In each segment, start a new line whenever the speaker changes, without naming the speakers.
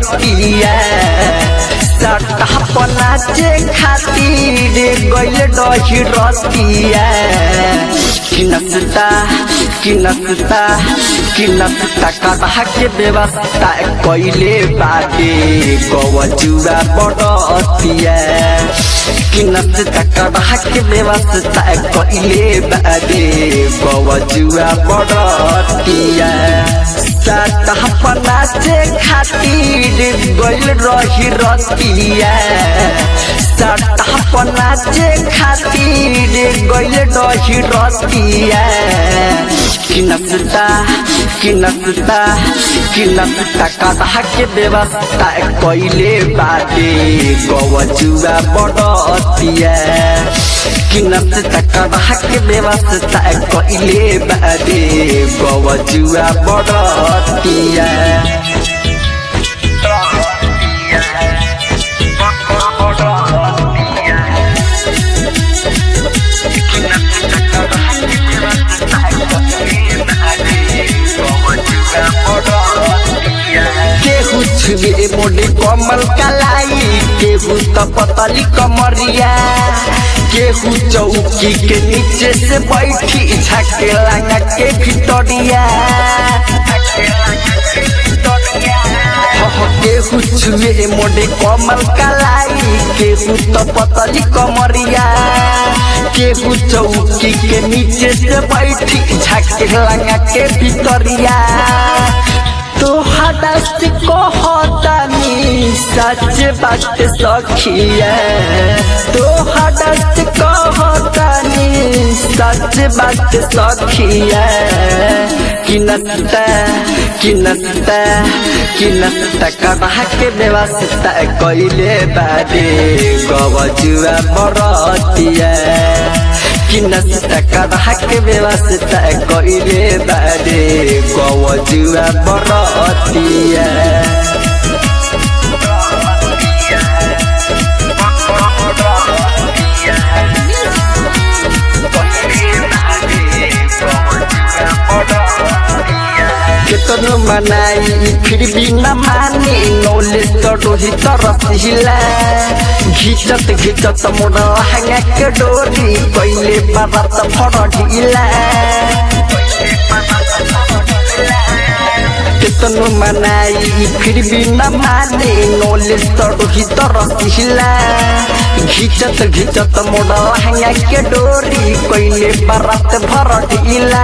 रतिया सटा पनाचे खातिर गइल रही रतिया कि नसता कि नसता कि नसता कदा के व्यवस्था कइले बाटे गवजुआ बड़तिया कि नसता कदा के व्यवस्था कइले बाटे गवजुआ बड़तिया सटा पनाचे खातिर गइल रही रतिया सटा पनाचे खातिर गइल रही रतिया कि नसता कि नसता कि नसता कदा के व्यवस्था कइले बाटे गवजुआ बड़तिया कि नसता कदा के व्यवस्था कइले बाटे गवजुआ बड़तिया केहू छुए मोटे कमल कलाई केहू तो पतली कमरिया केहू चौकी के नीचे से बैठी झके लगा के भितरिया केहू छुए मोटे कमल कलाई केहू तो पतली कमरिया केहू चौकी के नीचे से बैठी झके लगा के भितरिया तो हदस्त को होतानी सच बात सखिया तो हदस्त को होतानी सच बात सखिया कि नसता कि नसता कि नसता कदा के व्यवस्था कइले बादे गवजुआ बरतिया कि नसता कदा के व्यवस्था कइले बादे गवजुआ बरतिया केतनो मनाई फिर भी न माने नौले तो डोही तो रसिला घिचत घिचत मोड़ लहंगा के डोरी पहले बाबा फड़ ढीला केतनो मनाई फिर भी न माने नौले तो डोही तो रसिला घिचत घिचत मोड़ लहंगा के डोरी पहले बारात भर ढीला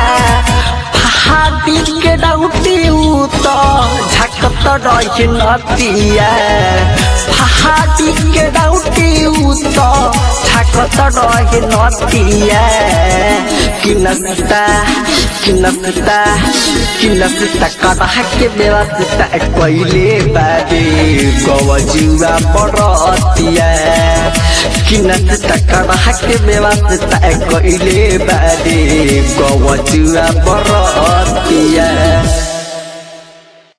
हाथी के डाउटी तो झकत रही नतिया हाथी के डाउटी तो झकत रही नतिया कि नसता कि नसता कि नसता कदा के व्यवस्था कइले बादे गवजुआ बरतिया कि नसता कदा के व्यवस्था कइले बादे गवजुआ बरतिया